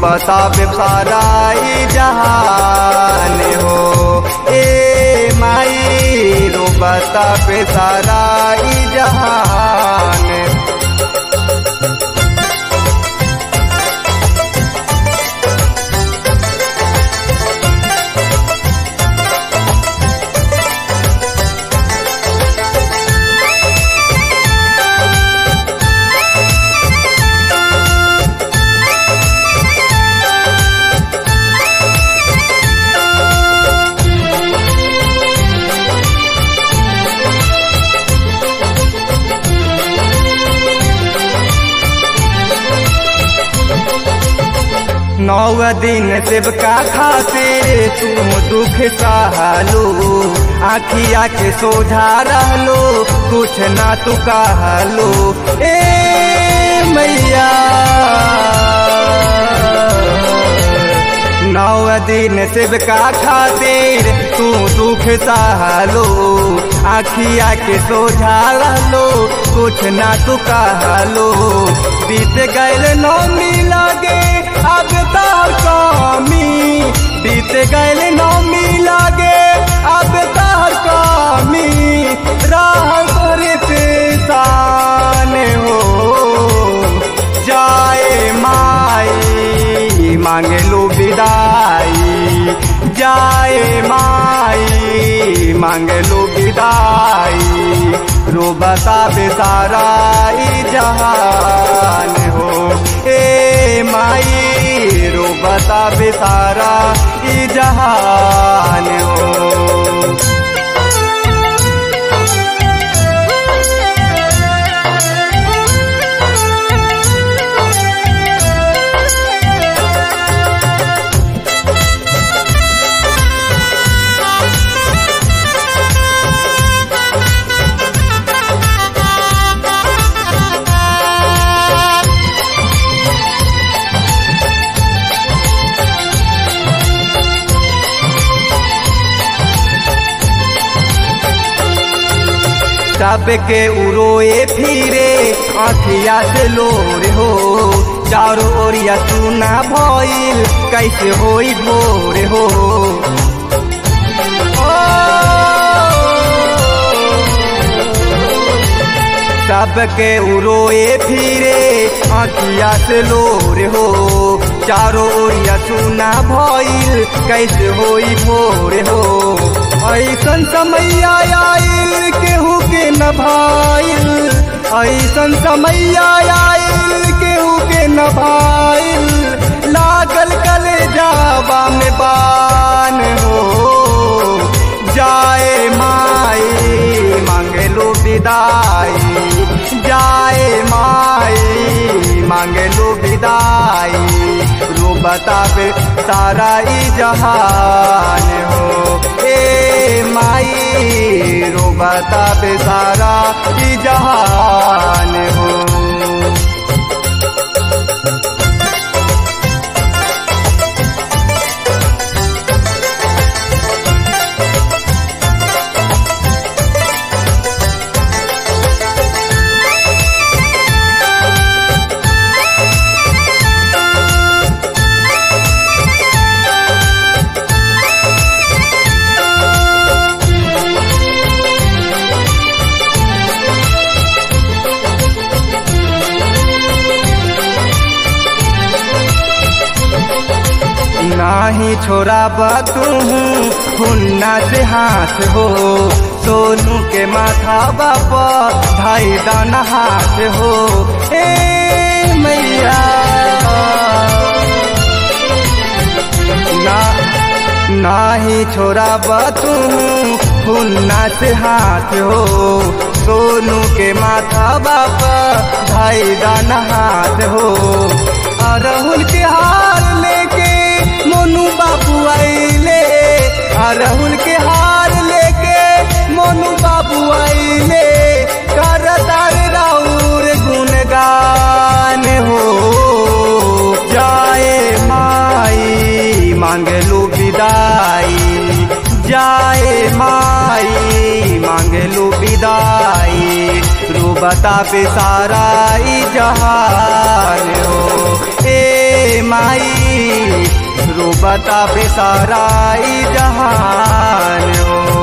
रोबता बेसाराई जहान हो ए माई रोबता बेसाराई जहान नौ दिन सेवका खातिर तुम दुख सहलो आखिया के सोझा रहलो कुछ ना तू कहलो ए मैया नौ दिन सेवका खातिर तू दुख सहलो आखिया के सोझा रहलो कुछ ना तू कहलो बीत गैल नौमी लागे अब तार कामी बीत गैल नौमी लागे अब तार कामी राह करते सान हो जाए माई मांगे लो विदाई जाए माई मांगे लो विदाई रोबता बेसाराई जहान हो ए माई रोबता बेसारा ई जहान हो सबके उरोए फिरे अखिया से लोर हो चारों ओरिया सुना भइल कैसे होई भोर हो सबके उरोए फिरे अखिया से लोर हो चारों ओरिया सुना भइल कैसे होई भोर हो ऐसन समय आयल केहू के न भाइल ऐसन समय आयल केहू के न भाइल लागल कले जावा में बान हो जाए माई मांगे लो विदाई जाए माई मांगे लो विदाई रो बतावे सारा ई जहान हो ए माई रो बतावे सारा ई जहान हो नाही छोरा तू हुन्ना से हाथ हो सोनू के माथा बापा भाई दाना हाथ हो ए मैया ना नाही छोरा तू हुन्ना से हाथ हो सोनू के माथा बापा भाई दाना हाथ हो अरहुल के हार लेके मोनू बाबू आइले अरहुल के हार लेके मोनू बाबू आइले करतार राउर गुणगान हो जाए माई मांगलू विदाई जाए माई मांगलू विदाई रू बता पे सारा ई जहान हो ए माई बताबे सारा ई जहान हो